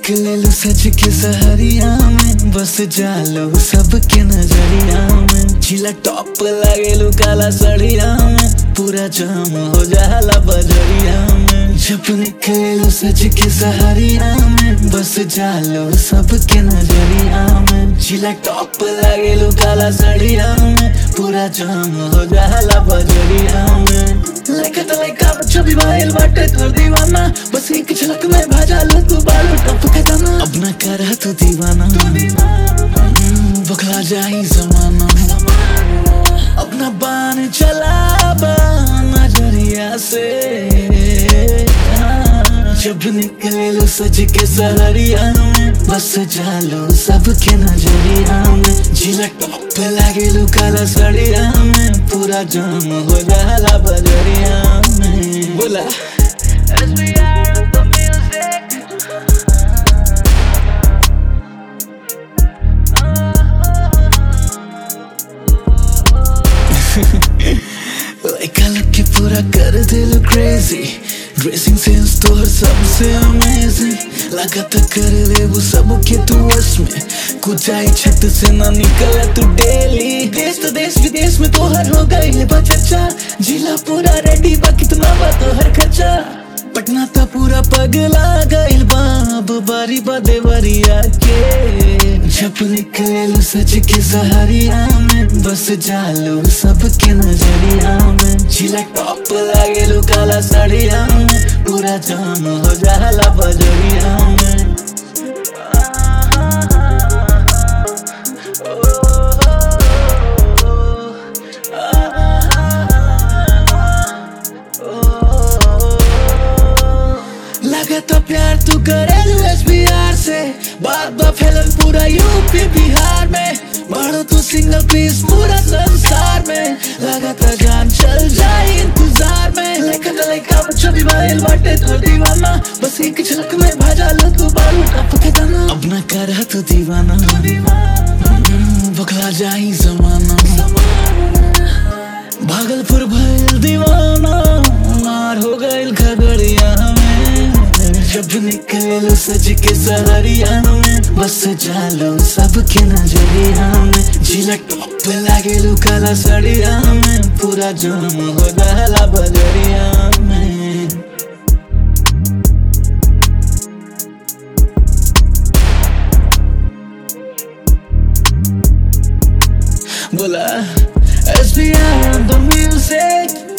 निकले सच के सहरिया में बस जालो सबके नजरिया में झीला टॉप लागेलू काला सड़िया में पूरा जाम हो जाला बजरिया में जब निकले सच के सहरिया में बस जालो सबके नजरिया में झीला टॉप लागेलू काला सड़िया में पूरा जाम हो जाला बजरिया में लड़का तो लड़का बच्चा भी भाईल बाटे तोर दीवाना बस एक झलक में भाजा लो तू बालू टप के दाना अब ना कर तू दीवाना हम्म, बखला जाई जमाना अपना बान चला बा नजरिया से हाँ, जब निकले लो सज के सहरिया में बस जालो सबके नजरिया में झिलक टॉप लागे लो काला सड़िया में पूरा जाम हो जाला बजरिया में बोला As we are of the music लड़का लग के पूरा कर दे लो क्रेजी ड्रेसिंग सेंस तो हर सबसे अमेजिंग लगा तो कर ले वो सब के तू वश में कुछ आई छत से ना निकला तू डेली देश तो देश विदेश में तो हर हो गई है चर्चा जिला पूरा रेडी बा कितना बा तो हर खर्चा पटना तो पूरा पगला गइल बाब बारी बा देवरिया के जब निकले सच के सहरिया में बस जालो सबके नजरिया में झिला टॉप लागेलू काला सड़िया में पूरा जाम हो जाला बजरिया में लगा तो प्यार तू करे एसबीआर से बात बा फैलन पूरा यूपी बिहार में बढ़ो तू सिंगल पीस पूरा संसार में लगा तो जान चल जाए इंतजार में लेकिन लड़का बच्चा भी बाइल बाटे तो दीवाना बस एक झलक में भाजा लो तू बालू टप के दाना अब ना कर तू दीवाना हम्म, बखला जाई जमाना भागलपुर भइल दीवाना मार हो गइल खगड़िया में जब निकल सज के सहरिया में बस जालो सबके नजरिया में झिलक टॉप लागेलू काला सड़िया में पूरा जाम हो जाला बजरिया में बोला SBR on the music